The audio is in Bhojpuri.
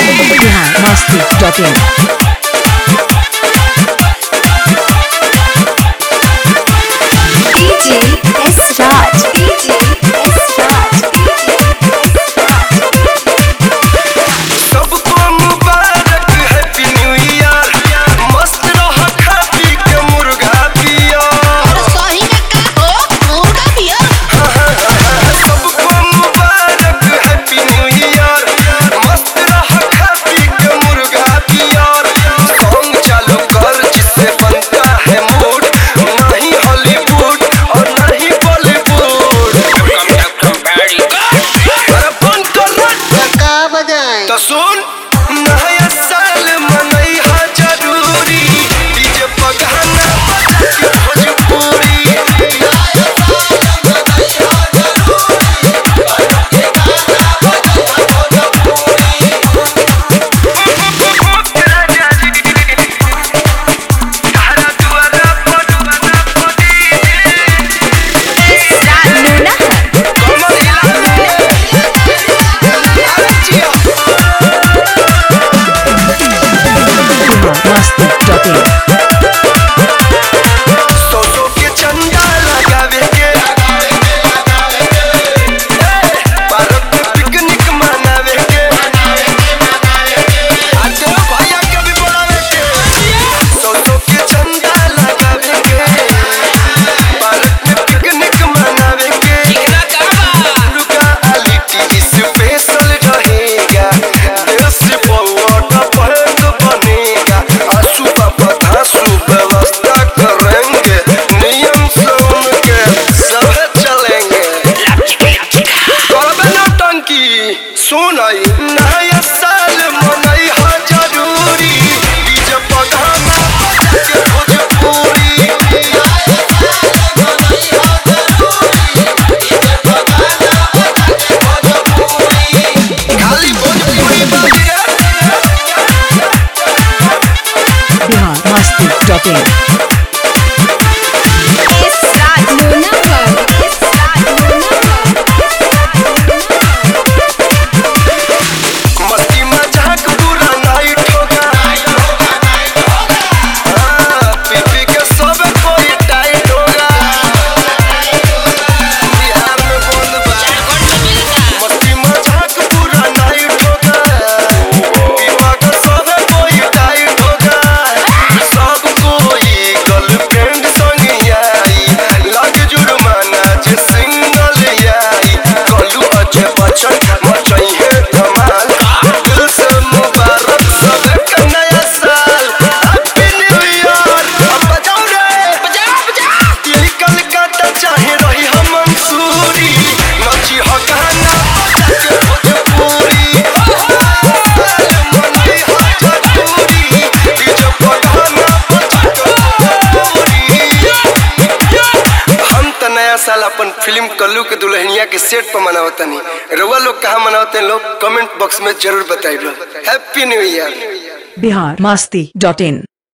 biharmasti.in DJ S Raj. DJ S Raj. सबको मुबारक हैप्पी न्यू ईयर मस्त रह खा पी के मुर्गा पिया सही में का हो मुर्गा पिया सबको मुबारक हैप्पी न्यू ईयर मस्त रह खा पी के मुर्गा पिया सॉन्ग चालू कर जिससे बनता है मूड नहीं हॉलीवुड और नहीं बॉलीवुड अरे बंद कर रहा का बजाए तो सुन नया साल मनई हा जरूरी डीजे पगाना बजा के भोजपुरी biharmasti.in सौ सौ के चंदा लगावे के भारत में पिकनिक मनावे के आज भैया के भी बुलावे के सौ सौ के चंदा लगावे के भारत में पिकनिक मनावे के मुर्गा आली टीवी स्पेशल रहेगा देश पौट पहल बनेगा आंसू बाबा धांसू व्यवस्था करेंगे नियम से उनके सब चलेंगे करबे नौटंकी सुनाई नया साल मनई हा जरूरी डीजे पगाना बजा के भोजपुरी खाली भोजपुरी बाजी रे biharmasti.in S Raj Lunagar. S Raj Lunagar. मस्ती मजाक पूरा नाइट होगा हाँ, पी-पी के सब कोई टाइट होगा बिहार में बंद बा मस्ती मजाक पूरा नाइट होगा पीपा के सब कोई टाइट होगा सब कोई गर्लफ्रेंड संग आई लग जुर्माना जे सिंगल आई कलू अजय बच्चन मचई है धमाल दिल से मुबारक सबके नया साल हैप्पी न्यू ईयर अब बजाओ रे बजाओ बजाओ दिल्ली कलकत्ता चाहे रही हम मंसूरी नची हो गाना बजा के भोजपुरी साल मनई हो जरूरी डीजे पर गाना बजा के भोजपुरी हम त नया साल अपन फिल्म कल्लू के दुल्हनिया के सेट पर मनावतनी रउआ लोग कहाँ मनावते हैं लोग कमेंट बॉक्स में जरूर बताइए हैप्पी न्यू ईयर biharmasti.in